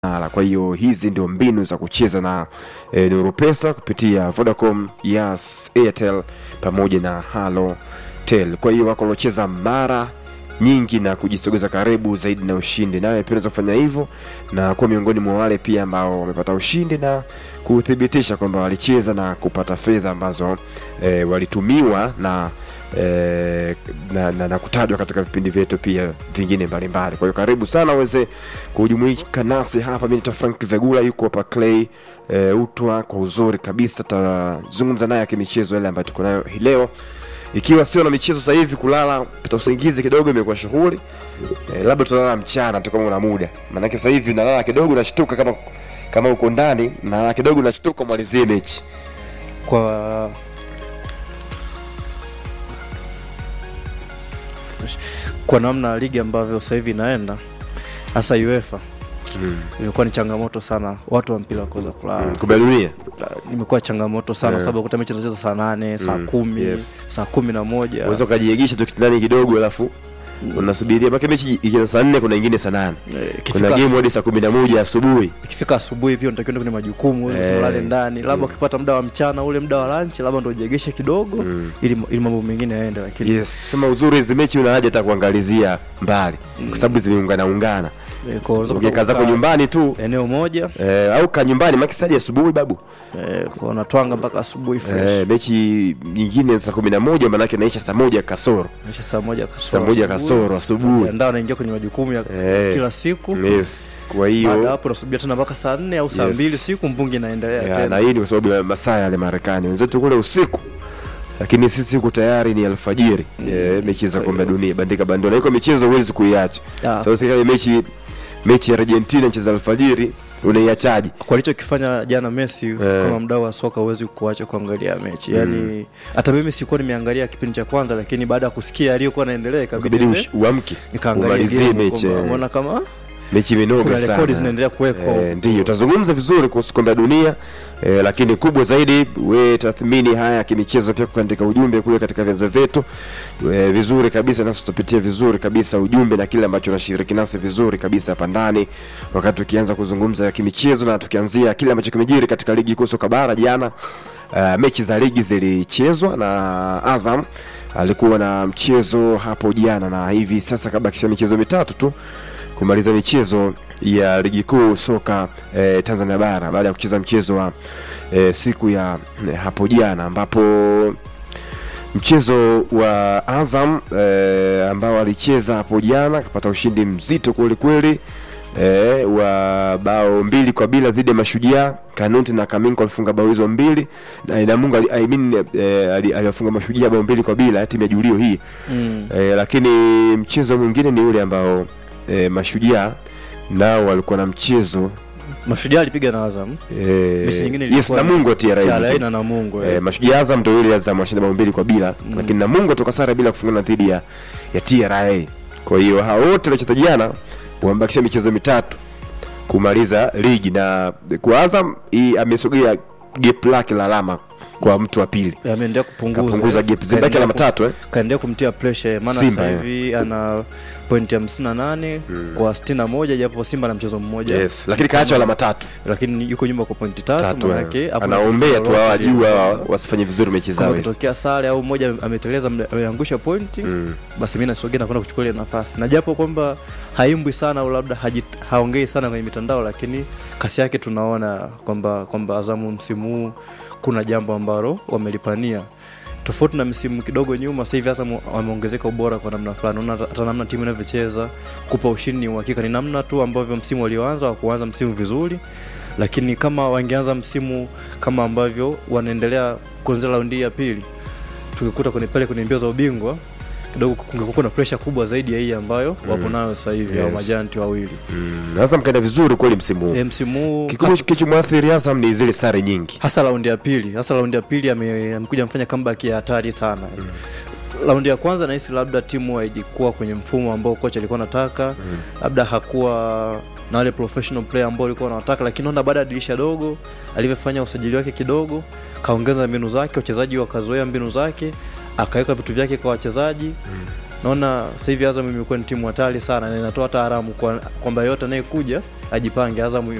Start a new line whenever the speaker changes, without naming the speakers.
Mara. Kwa hiyo hizi ndio mbinu za kucheza na e, Nuru Pesa kupitia Vodacom, Yas, Airtel pamoja na Halotel. Kwa hiyo wako waliocheza mara nyingi na kujisogeza karibu zaidi na ushindi, nawe pia unaweza kufanya hivyo na kuwa miongoni mwa wale pia ambao wamepata ushindi na kuthibitisha kwamba walicheza na kupata fedha ambazo e, walitumiwa na eh, na, na, na kutajwa katika vipindi vyetu pia vingine mbalimbali. Kwa hiyo karibu sana uweze kujumuika nasi hapa. Mimi ni Frank Vegula, yuko hapa Clay eh, Utwa kwa uzuri kabisa. Tutazungumza naye akimichezo yale ambayo tuko nayo hii leo, ikiwa sio na michezo sasa hivi, kulala pata usingizi kidogo imekuwa shughuli eh, labda tutalala mchana tu kama una muda, maanake sasa hivi nalala kidogo nashtuka, kama kama uko ndani nalala kidogo nashtuka, malizie mechi
kwa kwa namna ligi ambavyo sasa hivi inaenda hasa UEFA
mm.
imekuwa ni changamoto sana watu wa mpira kuweza kulala
mm. kombe la dunia
imekuwa changamoto sana
Yeah.
sababu kuta mechi zinacheza saa nane saa
Mm,
kumi
yes.
saa kumi na moja
unaweza ukajiegesha tu kitandani kidogo alafu unasubiria mpaka mechi ikianza saa nne kuna ingine saa nane
Eh,
kuna
ikifika
game hadi saa kumi na moja asubuhi
ikifika asubuhi pia unatakiwa kwenye majukumu
Eh,
eh, ulale ndani labda
mm.
ukipata muda wa mchana ule muda wa lunch labda ndo ujiegeshe kidogo
Mm.
ili, ili mambo mengine yaende lakini
yes sema uzuri hizi mechi una haja hata kuangalizia mbali kwa sababu zimeungana ungana
eh, kwa unaweza
ukikaa zako
kukaa
nyumbani tu
eneo moja
eh, au ka nyumbani makisadi asubuhi babu
eh, kwa unatwanga mpaka asubuhi fresh
eh, mechi nyingine saa kumi na moja manake naisha saa moja kasoro
Kisha saa moja kasoro
saa moja
asubuhi.
kasoro asubuhi
Unajiandaa unaingia kwenye majukumu ya
Eh.
kila siku
yes kwa
baada ya
hiyo
hapo unasubiria tena mpaka saa nne au saa
Yes.
mbili siku mbungi inaendelea
Ya, na
tena
hii ni kwa sababu ya masaa yale Marekani, wenzetu kule usiku, lakini sisi huku tayari ni alfajiri. Eh, mechi za kombe la dunia bandika bandona, iko michezo huwezi kuiacha.
Ah.
Sasa kama mechi mechi ya Argentina cheza alfajiri, unaiachaje?
kwa alichokifanya jana Messi kama mdau wa soka huwezi kuacha kuangalia mechi yaani hata mimi sikuwa nimeangalia kipindi cha kwanza lakini baada ya kusikia aliyokuwa anaendelea ikabidi
Ikabidi
niende
ush- uamke
nikaangalia
umalizie
game
mechi.
kwamba
eh.
mbona kama
Mechi imenoga
kuna
sana.
rekodi zinaendelea kuwekwa
Eh, ndiyo tutazungumza vizuri kuhusu kombe la dunia eh, lakini kubwa zaidi we tathmini haya ya kimichezo pia kuandika ujumbe kule katika vyanzo vyetu eh, vizuri kabisa nasi tutapitia vizuri kabisa ujumbe na kile ambacho unashiriki nasi vizuri kabisa hapa ndani wakati tukianza kuzungumza ya kimichezo na tukianzia kile ambacho kimejiri katika ligi kuu soka bara jana uh, mechi za ligi zilichezwa na Azam alikuwa na mchezo hapo jana na hivi sasa kabakisha michezo mitatu tu kumaliza michezo ya ligi kuu soka eh, Tanzania bara baada ya kucheza mchezo wa eh, siku ya eh, hapo jana ambapo mchezo wa Azam eh, ambao alicheza hapo jana akapata ushindi mzito kweli kweli eh, wa bao mbili kwa bila dhidi ya Mashujaa. Kanuti na Kaminko alifunga bao hizo mbili na Inamungu ali, I mean, eh, ali- aliwafunga Mashujaa bao mbili kwa bila timu ya Julio hii
mm.
e, lakini mchezo mwingine ni ule ambao e, mashujaa nao walikuwa na mchezo
Mashujaa alipiga na Azam
e,
Mechi nyingine
yes
ilikuwa
Namungo TRA
TRA
nyingine.
na Namungo
e,
eh.
mashujaa Azam ndio ile Azam washinda bao mbili kwa bila
Mm.
lakini Namungo toka sare bila kufungana dhidi ya, ya TRA kwa hiyo hao wote walicheza jana wamebakisha michezo mitatu kumaliza ligi na kwa Azam hii amesogea gap lake la alama kwa mtu wa pili
ameendelea kupunguza
kapunguza
eh.
gap zibaki
Kaendelea
alama
ku-
tatu eh?
kaendelea kumtia pressure maana
Simba,
sasa
eh.
hivi ana pointi hamsini na nane
Mm.
kwa sitini na moja japo Simba na mchezo mmoja
yes lakini kaacha alama tatu
lakini yuko nyuma kwa pointi tatu,
tatu
manake
eh.
hapo
anaombea tu hawa
lolote
juu hawa
lile.
wasifanye vizuri mechi
Kama
zao hizi.
kitokea sare au mmoja ameteleza mle- ameangusha pointi
Mm.
basi mi nasogea na kwenda kuchukua ile nafasi na japo kwamba haimbwi sana au labda hajit- haongei sana kwenye mitandao lakini kasi yake tunaona kwamba kwamba azamu msimu huu kuna jambo ambalo wamelipania tofauti na msimu kidogo nyuma sasa hivi Azam wameongezeka ubora kwa namna fulani unaona hata namna timu inavyocheza kupa ushindi ni uhakika ni namna tu ambavyo msimu walioanza wa kuanza msimu vizuri lakini kama wangeanza msimu kama ambavyo wanaendelea kuanzia raundi ya pili tukikuta kwenye pale kwenye mbio za ubingwa kidogo kungekuwa na presha kubwa zaidi ya hii ambayo wapo nayo sasa hivi au
Yes.
majanti wawili
Mm. Azam kaenda vizuri kweli msimu huu.
e, msimu huu
Kikubwa
hasa-
kilichomwathiri Azam ni zile sare nyingi.
hasa raundi ya pili hasa raundi ya pili ame- amekuja amefanya comeback ya hatari sana raundi ya kwanza nahisi labda timu haijikuwa kwenye mfumo ambao kocha alikuwa anataka labda hakuwa na wale professional player ambao walikuwa wanataka lakini naona baada ya dirisha dogo alivyofanya usajili wake kidogo kaongeza mbinu zake wachezaji wakazoea mbinu zake akaweka vitu vyake kwa wachezaji naona sasa hivi Azam imekuwa ni timu hatari sana na inatoa hata haramu kwa- kwamba yote anayekuja ajipange. Azam